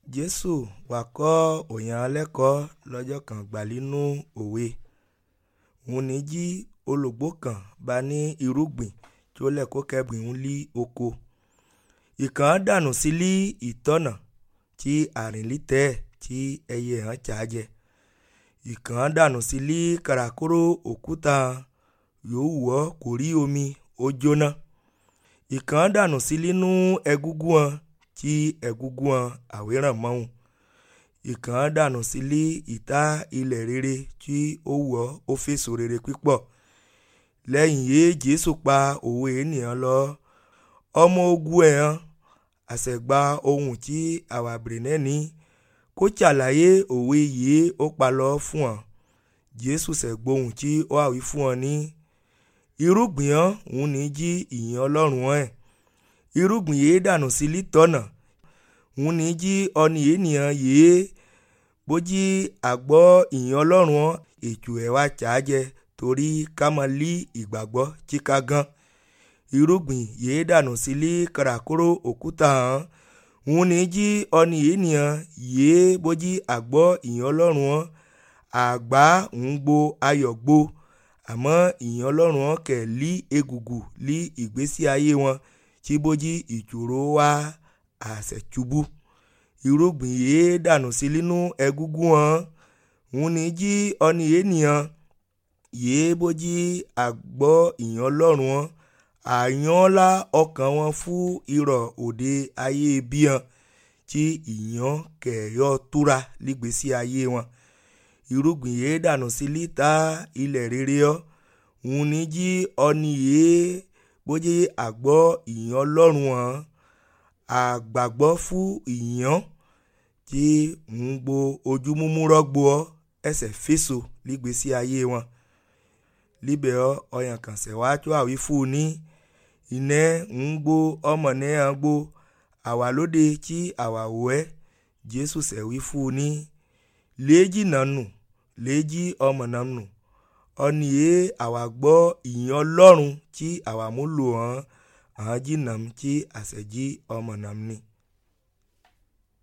jésù wá kọ́ òyàn lẹ́kọ̀ọ́ lọ́jọ́ kan gbà nínú òwe òun ní jí olùgbò kan bá ní irúgbìn tí ó lẹ́kọ̀ọ́ kẹ́bìn ń lí oko ìkàn dànù sí lí ìtọ́nà tí àrìnlítẹ́ tí ẹyẹ hàn ṣáájẹ ìkàn dànù sí lí kàràkóró òkúta yóò wọ́ kò rí omi ó jóná ìkàn dànù sí nínú ẹgúngún wọn tí ẹgúngún wọn àwéràn mọ́hún ìkàn dànù sí lí ìta ilẹ̀ rere tí ó wọ́ ó fèsò rere pípọ̀ lẹ́yìn yé jésù pa òwe ènìyàn lọ ọmọ ogun ẹ̀ hàn àṣẹ̀gba ohun tí àwàbìrì náà ní kó ṣàlàyé òwe yìí ó pa lọ fún ọ jésù ṣẹ̀gbóhùn tí ó àwí fún ọ ní irúgbìn hàn òun ní jí ìyìn ọlọ́run ẹ̀ irúgbìn yìí dànù sí lítọ́nà òun ní jí ọni ènìyàn yìí bójí àgbọ́ ìyìn ọlọ́run ọ̀ ètò ẹ̀ wá ṣáájẹ torí ká mọ lí ìgbàgbọ́ chíká gan irúgbìn yìí dànù sí lí kàràkóró òkúta hàn òun ní jí ọni ènìyàn yìí bójí àgbọ́ ìyìn ọlọ́run ọ̀ àgbá ń gbo ayọ̀ gbo àmọ́ ìyìn ọlọ́run ọ̀ kẹ̀ lí egùgù lí ìgbésí ayé wọn tí bójí ìṣòro wá àṣẹ̀túbú irúgbìn yìí dànù sí nínú ẹgúngún wọn òun ní jí ọni ènìyàn yìí bójí àgbọ́ ìyìn ọlọ́run wọn àyànlá ọkàn wọn fún irọ́ òde ayé bíhan tí ìyàn kẹ̀yọ́ túra lígbésí ayé wọn irúgbìn yìí dànù sí lítà ilẹ̀ rere ọ́ òun ní jí ọni yìí bójí àgbọ́ ìyìn ọlọ́run wọn àgbàgbọ́ fún ìyàn tí ń gbo ojú múmú rọ́gbó ọ́ ẹsẹ̀ fèsò lígbésí ayé wọn líbẹ̀ ọ́ ọyàn kàn sẹ̀ wá tó àwí fún un ní iná ń gbó ọmọ náà gbó àwa lóde tí àwa wò ẹ́ jésù sẹ̀wí fún un ní léjì náà nù léjì ọmọ náà nù ọni yé àwa gbọ́ ìyìn ọlọ́run tí àwa mú lò hàn án jìnnà tí àṣẹjí ọmọ náà ní.